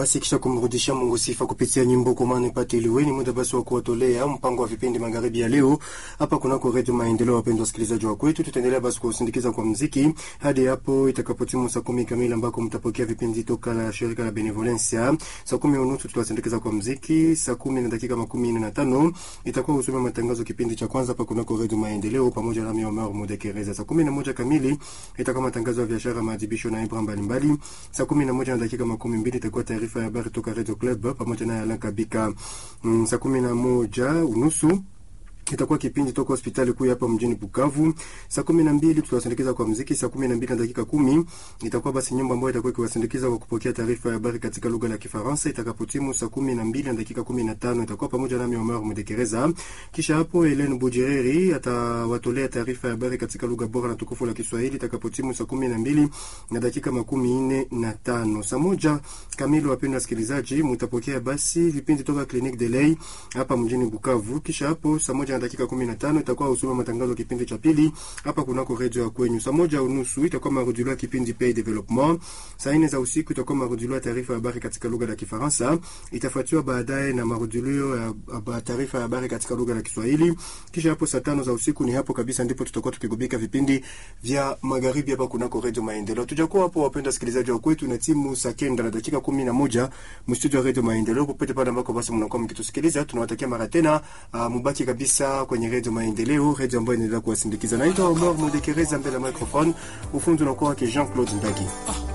basi kisha kumrudishia Mungu sifa kupitia nyimbo komani pate liweni muda basi wa kuwatolea mpango wa vipindi magharibi ya leo hapa kunako redio Maendeleo. Wapendwa wasikilizaji wa kwetu, tutaendelea basi kusindikiza kwa muziki hadi hapo itakapotimu saa kumi kamili ambako mtapokea vipindi toka la shirika la Benevolencia. Saa kumi unusu tutawasindikiza kwa muziki. Saa kumi na dakika makumi nne na tano itakuwa usome matangazo kipindi cha kwanza hapa kunako redio Maendeleo pamoja na Miomar Mudekereza. Saa kumi na moja kamili itakuwa matangazo ya biashara, maadhibisho na ibra mbalimbali. Saa kumi na moja na dakika makumi mbili itakuwa taarifa ya habari toka Radio Club pamoja na Alan Kabika. Mm, saa kumi na moja unusu itakuwa kipindi toka hospitali kuu hapa mjini Bukavu. Saa kumi na mbili tutawasindikiza kwa mziki. Saa kumi na mbili na dakika kumi itakuwa basi nyumba ambayo itakuwa ikiwasindikiza kwa kupokea taarifa ya habari katika lugha la Kifaransa. Itakapotimu saa kumi na mbili na dakika kumi na tano itakuwa pamoja nami Omar Mudekereza. Kisha hapo Helen Bujireri atawatolea taarifa ya habari katika lugha bora na tukufu la Kiswahili. Itakapotimu saa kumi na mbili na dakika makumi nne na tano saa moja kamili, wapendwa wasikilizaji, mtapokea basi vipindi toka Clinique de Lay hapa mjini Bukavu. Kisha hapo saa moja na dakika kumi na tano itakuwa usoma matangazo kipindi cha pili hapa kunako redio ya kwenyu. Saa moja unusu itakuwa marudilio ya kipindi Pay Development. Saa nne za usiku itakuwa marudilio ya taarifa ya habari katika lugha la Kifaransa, itafuatiwa baadaye na marudilio ya taarifa ya habari katika lugha la Kiswahili. Kisha hapo saa tano za usiku, ni hapo kabisa ndipo tutakuwa tukigubika vipindi vya magharibi hapa kunako redio Maendeleo. Tujakuwa hapo, wapenda wasikilizaji wa kwetu, na timu saa kenda na dakika kumi na moja mstudio wa redio Maendeleo, popote pale ambako basi mnakuwa mkitusikiliza, tunawatakia mara tena uh, mubaki kabisa kwenye redio Maendeleo, redio ambayo inaendelea kuwasindikiza. Naitwa Omar Mudekereza mbele ya microphone, ufundi unakuwa wake Jean Claude Ndagi.